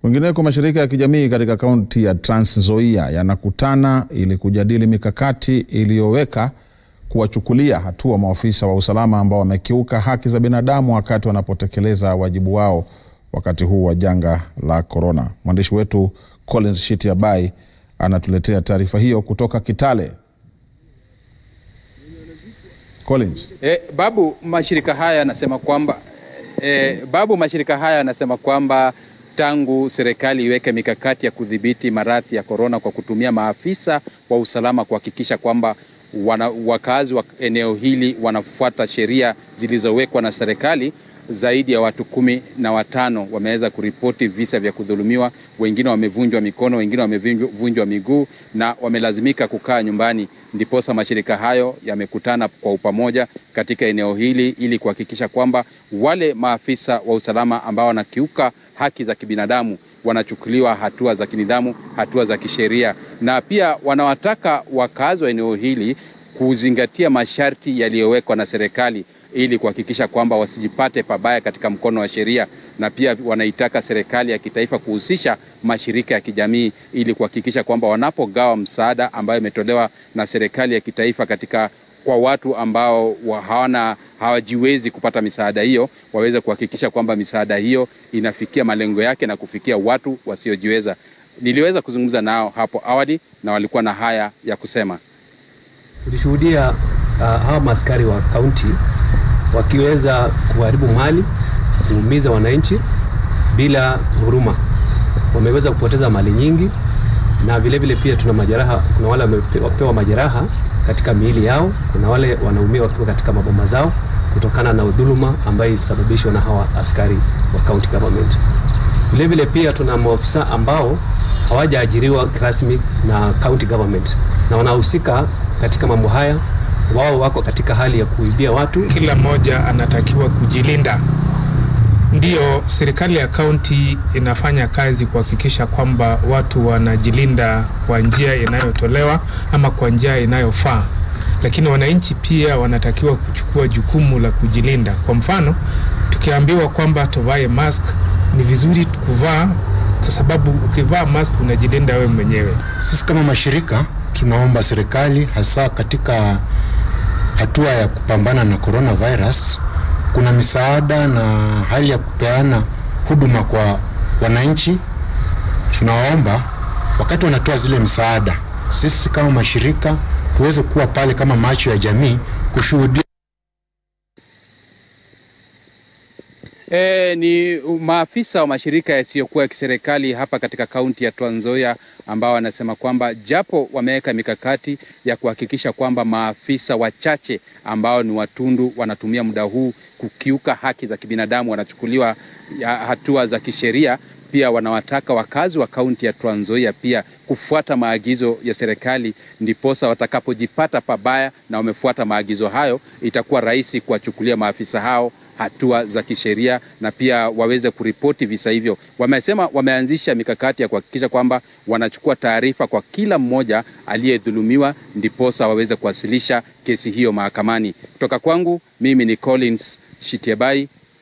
Kwingineko, mashirika ya kijamii katika kaunti ya Trans Nzoia yanakutana ili kujadili mikakati iliyoweka kuwachukulia hatua maafisa wa usalama ambao wamekiuka haki za binadamu wakati wanapotekeleza wajibu wao wakati huu wa janga la korona. Mwandishi wetu Collins Shitiabai anatuletea taarifa hiyo kutoka Kitale. Collins. E, Babu, mashirika haya yanasema kwamba e, Babu, mashirika haya yanasema kwamba tangu serikali iweke mikakati ya kudhibiti maradhi ya korona kwa kutumia maafisa wa usalama kuhakikisha kwamba wana, wakazi wa eneo hili wanafuata sheria zilizowekwa na serikali. Zaidi ya watu kumi na watano wameweza kuripoti visa vya kudhulumiwa, wengine wamevunjwa mikono, wengine wamevunjwa miguu na wamelazimika kukaa nyumbani. Ndiposa mashirika hayo yamekutana kwa upamoja katika eneo hili ili kuhakikisha kwamba wale maafisa wa usalama ambao wanakiuka haki za kibinadamu wanachukuliwa hatua za kinidhamu, hatua za kisheria, na pia wanawataka wakazi wa eneo hili kuzingatia masharti yaliyowekwa na serikali ili kuhakikisha kwamba wasijipate pabaya katika mkono wa sheria, na pia wanaitaka serikali ya kitaifa kuhusisha mashirika ya kijamii ili kuhakikisha kwamba wanapogawa msaada ambayo imetolewa na serikali ya kitaifa katika kwa watu ambao hawana hawajiwezi kupata misaada hiyo, waweze kuhakikisha kwamba misaada hiyo inafikia malengo yake na kufikia watu wasiojiweza. Niliweza kuzungumza nao hapo awali na walikuwa na haya ya kusema. Tulishuhudia uh, hawa maaskari wa kaunti wakiweza kuharibu mali, kuumiza wananchi bila huruma. Wameweza kupoteza mali nyingi, na vilevile vile pia tuna majeraha. Kuna wale wamepewa majeraha katika miili yao, kuna wale wanaumia wakiwa katika maboma zao kutokana na udhuluma ambayo ilisababishwa na hawa askari wa county government. Vilevile pia tuna maofisa ambao hawajaajiriwa rasmi na county government na wanahusika katika mambo haya. Wao wako katika hali ya kuibia watu. Kila mmoja anatakiwa kujilinda. Ndiyo, serikali ya kaunti inafanya kazi kuhakikisha kwamba watu wanajilinda kwa njia inayotolewa ama kwa njia inayofaa, lakini wananchi pia wanatakiwa kuchukua jukumu la kujilinda. Kwa mfano, tukiambiwa kwamba tuvae mask, ni vizuri kuvaa, kwa sababu ukivaa mask unajilinda wewe mwenyewe. Sisi kama mashirika tunaomba serikali hasa katika hatua ya kupambana na coronavirus kuna misaada na hali ya kupeana huduma kwa wananchi. Tunawaomba wakati wanatoa zile misaada, sisi kama mashirika tuweze kuwa pale kama macho ya jamii kushuhudia. E, ni maafisa wa mashirika yasiyokuwa ya kiserikali hapa katika kaunti ya Trans Nzoia ambao wanasema kwamba japo wameweka mikakati ya kuhakikisha kwamba maafisa wachache ambao ni watundu wanatumia muda huu kukiuka haki za kibinadamu wanachukuliwa hatua za kisheria. Pia wanawataka wakazi wa kaunti ya Trans Nzoia pia kufuata maagizo ya serikali, ndiposa watakapojipata pabaya na wamefuata maagizo hayo, itakuwa rahisi kuwachukulia maafisa hao hatua za kisheria na pia waweze kuripoti visa hivyo. Wamesema wameanzisha mikakati ya kuhakikisha kwamba wanachukua taarifa kwa kila mmoja aliyedhulumiwa, ndiposa waweze kuwasilisha kesi hiyo mahakamani. Kutoka kwangu mimi ni Collins Shitiabai